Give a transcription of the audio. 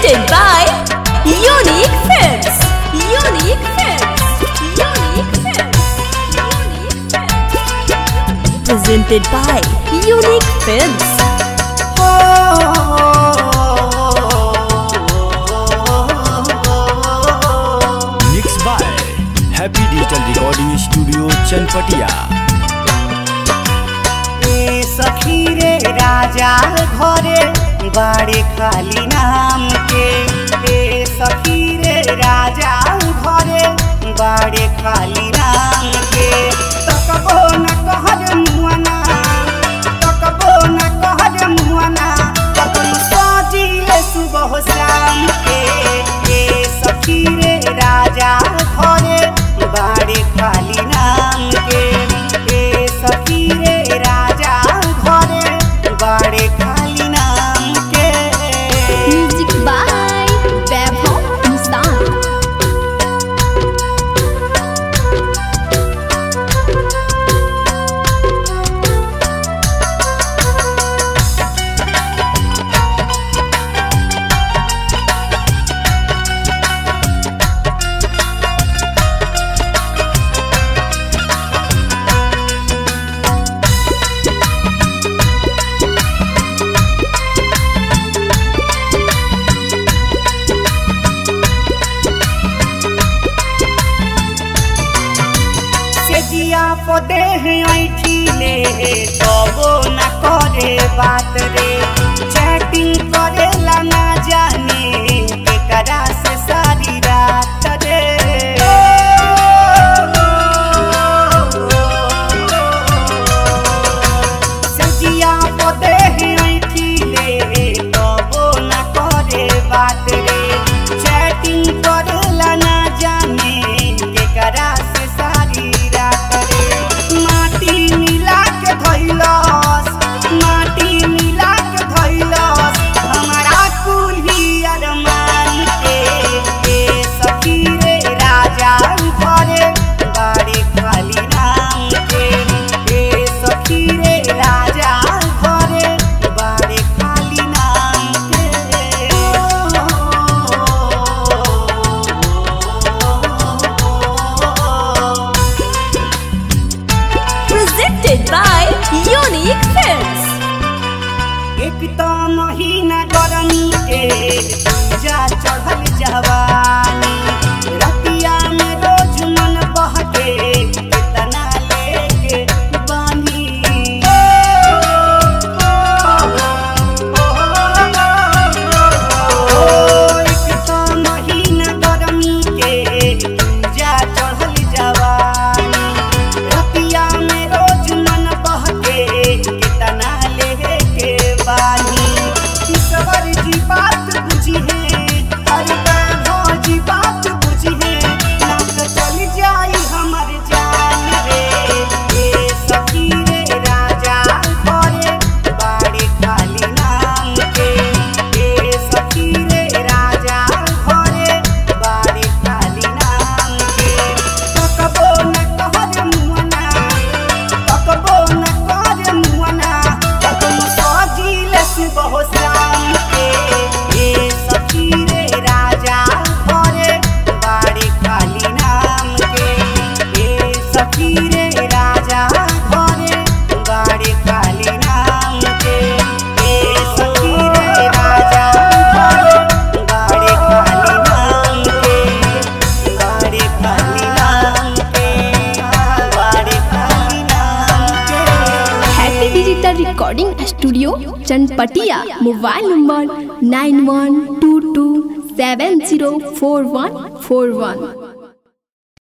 Presented by Unique Films. Unique Films. Unique Films. Unique Films. Presented by Unique Films. Mix by happy digital recording studio Chanpatia ए सखी रे राजा घरे बाड़े खाली नाम के ए सखी रे राजा घरे बाड़े खाली नाम के तकबो न कहर मुआना तकबो न कहर मुआना अपन सजिले सुबह शाम के ए सखी रे राजा घरे बाड़े खाली नाम के ए सखी रे राजा घरे बाड़े खाली नाम के Music by Vaibhav Hindustan. से जिया पदे ऐठी ले तबो न करे बात रे चैटिंग करेला ना जाने केकरा से सारी रात रे से जिया पदे ऐठी ले तबो न करे बात रे चैटिंग करेला ना जाने केकरा से सारी रात रे माटी मिला के धइलस माटी मिला के धइलस हमारा कुली अरमान के ए सखी रे राजा घरे बाड़े खाली नाम के ए सखी रे राजा घरे बाड़े खाली नाम के Presented by Unique Films. एक तो महीना गरमी के जा चढ़ल जवानी रतिया में रोज मन बहके कितना लेके बानी ओ, एक तो महीना गरमी के जा चढ़ल जवानी रतिया में रोज मन बहके कितना लेके बानी ईश्वर जी बात बुझी है अरे वैभव जी बात बुझी है ना तो चल जाई हमर जान रे ए सखी रे राजा घरे बाड़े खाली नाम के ए सखी रे राजा घरे बाड़े खाली नाम के तकबो न कहर मुअना तकबो न कहर मुअना तकम सजिले सुबह शाम के ए सखी रे राजा घरे बाड़े खाली नाम के ए सखी रे राजा घरे बाड़े खाली नाम के ए सखी रे राजा घरे बाड़े खाली नाम के बाड़े खाली नाम के बाड़े खाली नाम के Happy Digital Recording Studio, Chanpatia. Mobile number 9122704141.